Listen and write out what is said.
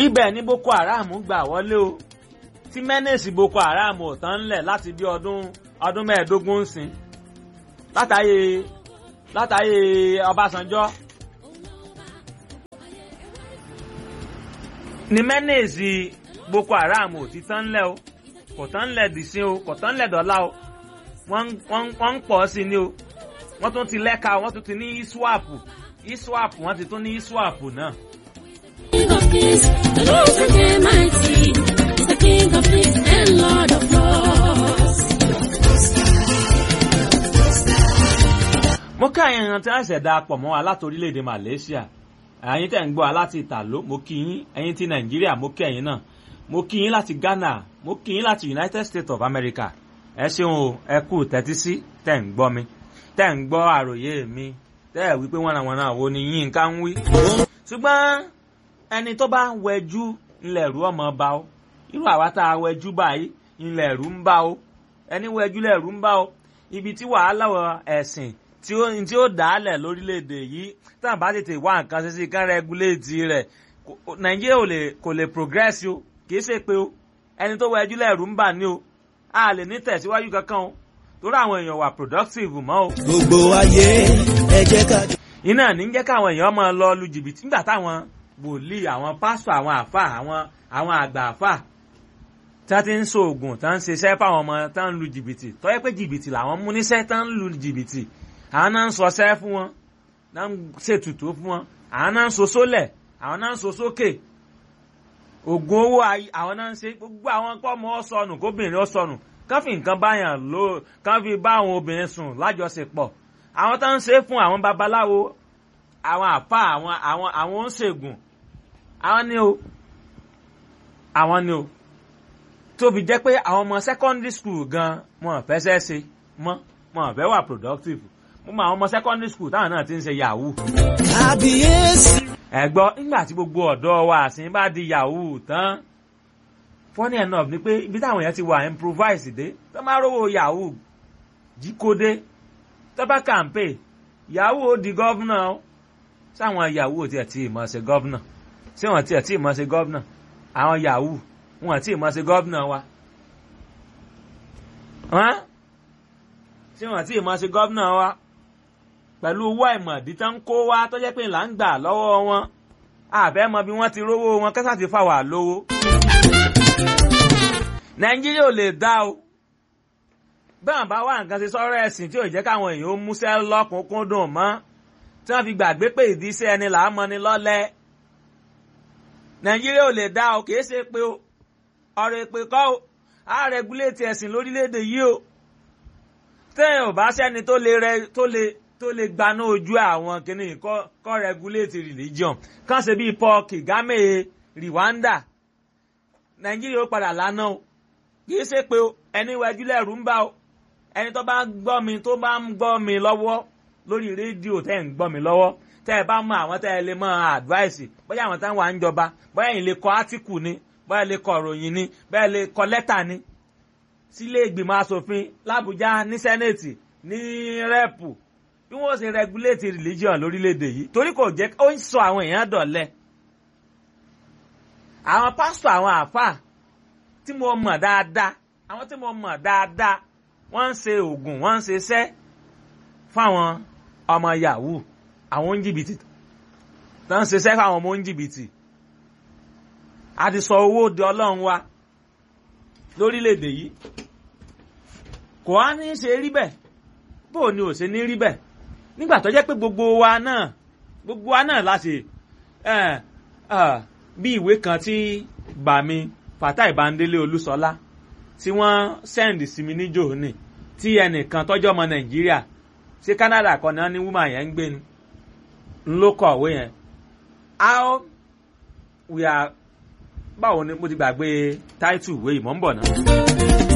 ibẹ̀ ni boko haram gbà wọlé o tí mẹ́nẹ̀sì boko haram ò tán ńlẹ̀ láti bí ọdún ọdún mẹ́ẹ̀ẹ́dógún ń sìn látàyè látàyè ọbásanjọ́ ni mẹ́nẹ̀sì boko haram ò ti tán ńlẹ̀ o kò tán ńlẹ̀ dìsín o kò tán ńlẹ̀ dọ́là o wọ́n ń pọ̀ sí ni o wọ́n tún ti lẹ́ka wọ́n tún ti ní iswap iswap wọ́n ti tún ní iswap náà. King of kings, the Lord is mighty, is the King of kings and Lord of lords. mo kí àyàn èèyàn tí wọ́n ṣẹ̀dá pọ̀ mọ́ wa láti orílẹ̀-èdè Malaysia ẹ̀yin tẹ̀ ń gbọ́ wa láti Ìtàló mo kí yín ẹ̀yin ti Nàìjíríà mo kí ẹ̀yin náà mo kí yín láti Ghana mo kí yín láti United States of America ẹ ṣeun o ẹ kú tẹ́tí sí tẹ̀ ń gbọ́ mi tẹ̀ ń gbọ́ àròyé mi tẹ́ ẹ̀ wípé wọ́n àwọn náà wo ni yín ká ń wí. ṣùgbọ́n ẹni tó bá wẹjú ńlẹ̀ rú ọmọ bá o irú àwa tá a wẹjú báyìí ńlẹ̀ rú ń bá o ẹni wẹjú lẹ̀ rú ń bá o ibi tí wàhálà ẹ̀sìn tí ó tí ó dálẹ̀ lórílẹ̀‐èdè yìí tá à bá tètè wá nǹkan ṣe sí kán rẹ́gúléètì rẹ̀ nàìjíríà ò lè kò lè progress o kìí ṣe pé o ẹni tó wẹjú lẹ́rù ń bà ní o a lè ní tẹ̀síwájú kankan o torí àwọn èèyàn wà productive mọ́ o. gbogbo ayé ẹ jẹ́ ká. iná ní jẹ́ káwọn èèyàn máa lọ lu jìbìtì nígbà táwọn wòlíì àwọn pásítọ̀ àwọn àfà àwọn àwọn àgbà àfà tí wọ́n ti ń so oògùn tí wọ́n ń ṣiṣẹ́ fáwọn ọmọ tí wọ́n ń lu jìbìtì tó yẹ pé jìbìtì làwọn mú níṣẹ́ tí wọ́n ń lu jìbìtì àwọn náà ń sọsẹ́ fún wọn náà ń ṣètùtù fún wọn àwọn náà ń so sólẹ̀ àwọn náà ń so sókè oògùn owó àwọn náà ń ṣe gbogbo àwọn kọ́mọ ọ̀sọ̀nù kóbìnrin ọ̀sọ̀nù kán fi nǹkan báyàn lò kán fi bá àwọn obìnrin sùn lájọṣepọ̀ àwọn tó ń ṣe fún àwọn babaláwo àwọn àfa àwọn àwọn àwọn oníṣègùn àwọn ni o àwọn ni o tóbi jẹ́ pé àwọn ọmọ secondary school gan wọn fẹsẹ̀ ṣe mọ́ wọn fẹ́ wà productive mo mọ àwọn ọmọ secondary school táwọn náà ti ń ṣe yahoo. kábíyèsí. ẹ gbọ́ nígbà tí gbogbo ọ̀dọ́ wa àsìn bá di yahoo tán funny enough ni pé ibi táwọn èèyàn ti wà improvise dé tó máa rówó yahoo jí kó dé tó bá kàǹpé yahoo di gọ́vnà sáwọn yahoo tiẹ̀ tí ì mọ̀ ṣe gọ́vnà ṣé wọ́n tiẹ̀ tí ì mọ̀ ṣe gọ́vnà àwọn yahoo wọn tí ì mọ̀ ṣe gọ́vnà wa. tí wọ́n tí ì mọ̀ ṣe gọ́vnà wa pẹ̀lú owó àìmọ̀dí tán ń kó wá tó jẹ́ pé là ń gbà lọ́wọ́ wọn àfẹ́ mọ bí wọ́n ti rówó wọn kẹ́sà ti fà wà lówó. nàìjíríà ò lè dá o bẹ́ẹ̀ bá wà nǹkan ṣe sọ́rọ̀ ẹ̀sìn tí ò jẹ́ káwọn èèyàn ó múṣẹ́ lọ́kùnkúndùn mọ́ tí wọ́n fi gbàgbé pé ìdíṣẹ́ ẹni là á mọ ni lọ́lẹ̀. nàìjíríà ò lè dá o kìí ṣe pé o ọ̀rọ̀ èpè kọ́ o á rẹgúléètì ẹ̀sìn lórílẹ̀‐èdè yìí o téèyàn ò bá sẹ́ni tó lè rẹ tó lè tó lè gbaná ojú àwọn kìnnì kọ́ kọ́ regulate religion kàn ṣe bíi Paul Kagame Rwanda Nàìjíríà ó padà lánà o kìí ṣe pé ẹni wájú lẹ́rù ń bá o ẹni tó bá gbọ́ mi tó bá ń gbọ́ mi lọ́wọ́ lórí rédíò tẹ́ ń gbọ́ mi lọ́wọ́ tẹ́ ẹ bá mọ àwọn tẹ́ ẹ lè mọ advice bóyá àwọn táwọn à ń jọba bóyá ẹ̀yin lè kọ átíkù ni bóyá lè kọ ìròyìn ni bóyá lè kọ lẹ́tà ni sílé ìgbìmọ̀ asòfin l'Àbújá ní sẹ́nẹ̀tì ní rẹ́pù bí wọ́n ṣe regulate religion lórílẹ̀‐èdè yìí torí kò jẹ́ ó ń sọ àwọn èèyàn dọ̀lẹ́ àwọn pásítọ̀ àwọn àáfàá tí mo mọ̀ dáadáa àwọn tí mo mọ̀ dáadáa wọ́n ń ṣe oògùn wọ́n ń ṣe iṣẹ́ fáwọn ọmọ yahoo àwọn oníjìbìtì tó ń ṣiṣẹ́ fáwọn ọmọ oníjìbìtì a ti sọ owó di ọlọ́run wa lórílẹ̀‐èdè yìí kò á ní í ṣe rí bẹ́ẹ̀ bó o ní ò ṣe ní rí bẹ́ẹ̀ nígbà tó jẹ́ pé gbogbo wa náà gbogbo wa náà láti bí ìwé kan tí bàmí Fatai Bandele Olúṣọlá tí wọ́n send sí mi níjò ní tí ẹnìkan tọ́jọ́ ọmọ Nàìjíríà ṣé Canada kan náà ní woman yẹn ń gbé ni ń ló kọ̀wé yẹn how we are báwo ni mo ti gbàgbé title ìwé ìmọ̀ ń bọ̀ náà.